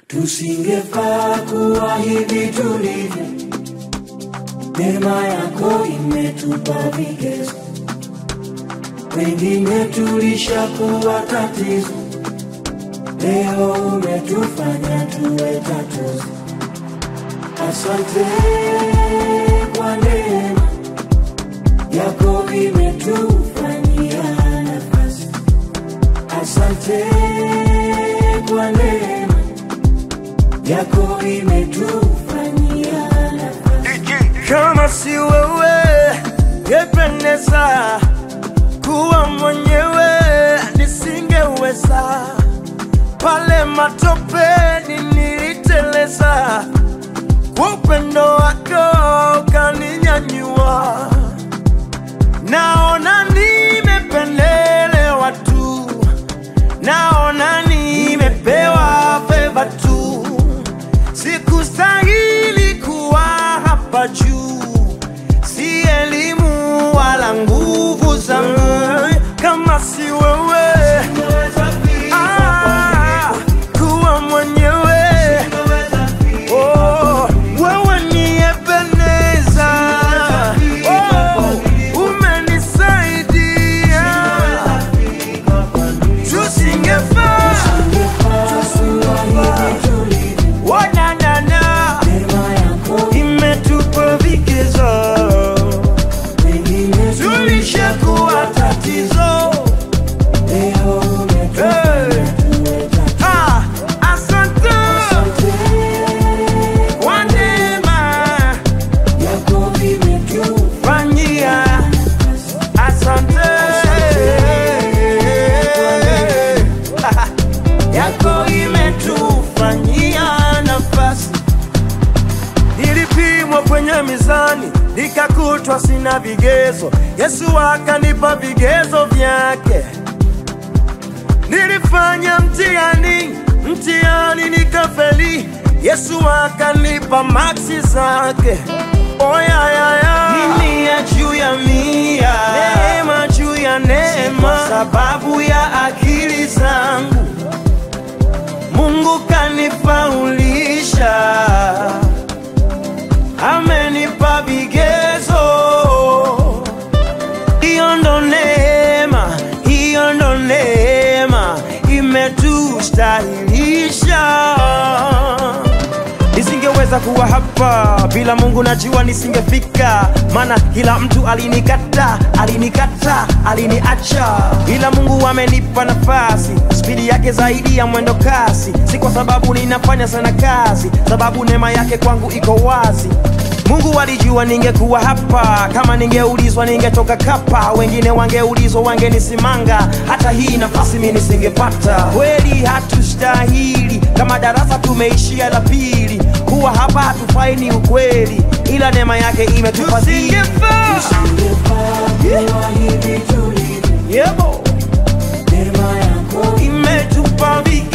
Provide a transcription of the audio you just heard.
tusingefaa kuwa hivi tulivyo. Neema yako imetupa vigezo, wengine tulishakuwa tatizo, leo umetufanya tuwe tatuzi. Asante kwa neema yako imetufanyia nafasi. Asante kwa neema yako imetufanyia nafasi. Kama si wewe ngependeza kuwa mwenyewe, nisingeweza. Pale matopeni niliteleza, kwa upendo wako ukaninyanyua. Naona nimependelewa tu, naona nimepewa feva tu, sikustahili kuwa hapa juu, si elimu wala nguvu zangu, kama si wewe ah, kuwa mwenyewe Oh, wewe ni Ebeneza. Oh, umenisaidia. Tusingefaa. Oh, na, na, na. Imetupa vigezo. Tulishakuwa tatizo. Hey. Ah, asante kwa neema fanyia asante yako imetufanyia nafasi nilipimwa kwenye mizani nikakutwa sina vigezo yesu akanipa vigezo vyake nilifanya mtihani mtihani nikafeli yesu akanipa maksi zake oyayaya mia juu ya mia neema juu ya neema sababu ya akili zangu mungu kanifaulisha amenipa vigezo hiyo ndo neema, hiyo ndo neema imetustahilisha. Nisingeweza kuwa hapa bila Mungu, najua nisingefika, maana kila mtu alinikata, alinikata, aliniacha, ila Mungu amenipa nafasi, spidi yake zaidi ya mwendo kasi, si kwa sababu ninafanya sana kazi, sababu neema yake kwangu iko wazi. Mungu alijua ningekuwa hapa, kama ningeulizwa ningetoka kapa, wengine wangeulizwa wangenisimanga, hata hii nafasi mimi nisingepata. Kweli hatustahili, kama darasa tumeishia la pili, kuwa hapa hatufai ni ukweli, ila neema yake imetufadhili. Yebo, imetupa viki